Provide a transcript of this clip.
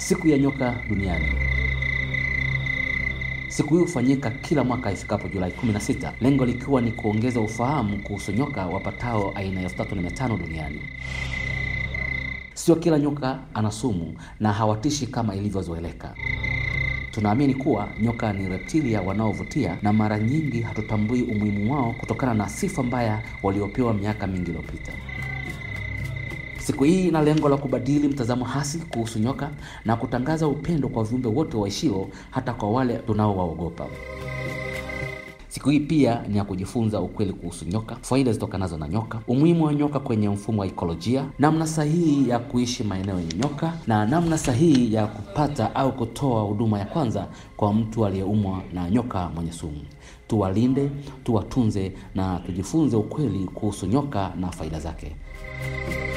Siku ya nyoka duniani. Siku hii hufanyika kila mwaka ifikapo Julai 16, lengo likiwa ni kuongeza ufahamu kuhusu nyoka wapatao aina ya elfu tatu na mia tano duniani. Sio kila nyoka ana sumu na hawatishi kama ilivyozoeleka. Tunaamini kuwa nyoka ni reptilia wanaovutia na mara nyingi hatutambui umuhimu wao kutokana na sifa mbaya waliopewa miaka mingi iliyopita. Siku hii ina lengo la kubadili mtazamo hasi kuhusu nyoka na kutangaza upendo kwa viumbe wote waishio, hata kwa wale tunaowaogopa. Siku hii pia ni ya kujifunza ukweli kuhusu nyoka, faida zitokanazo na nyoka, umuhimu wa nyoka kwenye mfumo wa ikolojia, namna sahihi ya kuishi maeneo yenye nyoka na namna sahihi ya kupata au kutoa huduma ya kwanza kwa mtu aliyeumwa na nyoka mwenye sumu. Tuwalinde, tuwatunze na tujifunze ukweli kuhusu nyoka na faida zake.